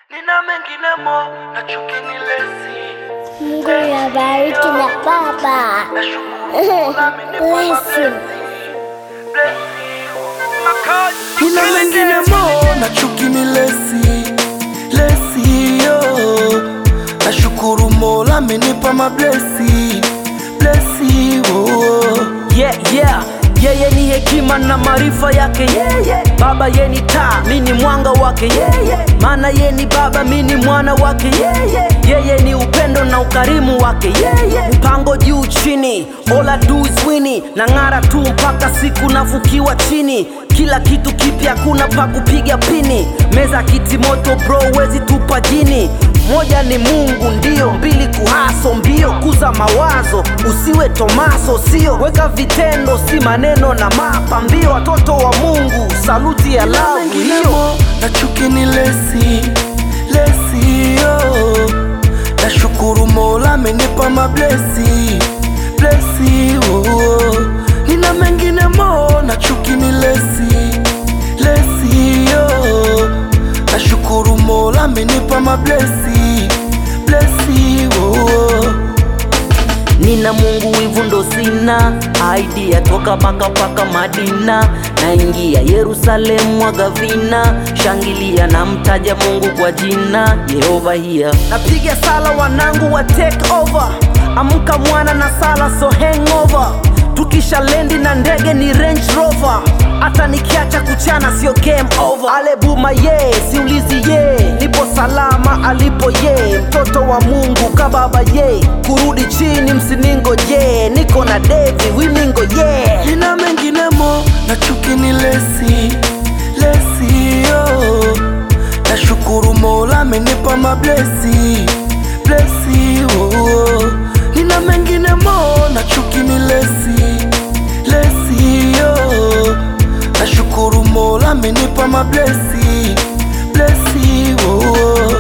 nina mengine mo na chuki ni lesi Mungu yabariki na baba. nashukuru nami nipo Blessing. nina mengine mo na chuki ni lesi lesi yo nashukuru mola amenipa mablesi blesi oh. yeah, yeah. yeye ni hekima na maarifa yake yeah, yeah. baba ye ni taa mi ni mwanga wake yeah, yeah. maana ye ni baba mi ni mwana wake yeah, yeah. yeye ni upendo na ukarimu wake yeah, yeah. mpango juu chini all I do is wini na ng'ara tu mpaka siku nafukiwa chini kila kitu kipya kuna pa kupiga pini meza kiti moto bro wezi tupa jini moja ni mungu ndio mbili kuhaso mbio kuza mawazo usiwe tomaso sio weka vitendo si maneno na mapa mbio watoto wa mungu saluti ya lavu hiyo menginemo na chuki ni lesi lesi yo nashukuru mola amenipa mablesi blesi oh. nina menginemo na chuki ni lesi lesi yo nashukuru mola amenipa mablesi blesi oh. nina mungu wivu ndo sina idea toka baka paka madina naingia yerusalemu mwagavina shangilia na mtaja mungu kwa jina yehova hiya napiga sala wanangu wa take over amka mwana na sala so hangover tukisha lendi na ndege ni range rover hata nikiacha kuchana sio game over alebuma ye siulizi ye nipo salama alipo ye mtoto wa mungu kababa ye kurudi chini msiningo je niko na devi wimingo ye nina menginemo na chuki ni lesi lesi yo nashukuru mola amenipa mablesi blesi oh. nina menginemo na chuki ni lesi lesi yo nashukuru mola amenipa mablesi blesi oh.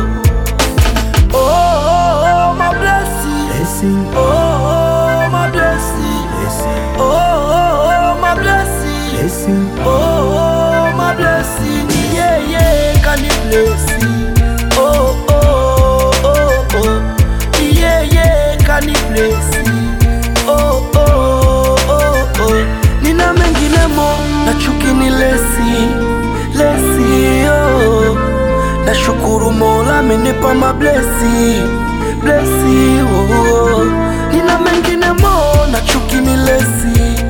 Oh, oh, oh, my blessing. Oh, oh, my blessing. Oh, oh, oh, my blessing. Oh, oh, my blessing. Yeah, yeah, can you bless it? Oh, oh, oh, oh. Yeah, yeah, can you bless it? Oh, oh, oh, oh. Nina menginemo na chuki ni lesi, lesi, oh. Nashukuru mola amenipa mablesi blesi oh. Nina mengine mo na chuki ni lesi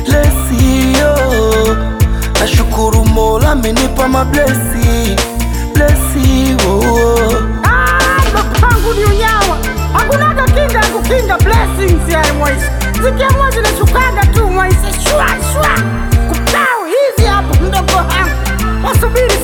lesi oh. Nashukuru mola amenipa mablesi blesi oh. Ah, mapangu ni unyawa hakunaga kinga ya kukinga blessings ya mwaisi zikiamua zinashukaga tu mwaisi shwa shwa kupau hizi hapo mdogo wangu wasubiri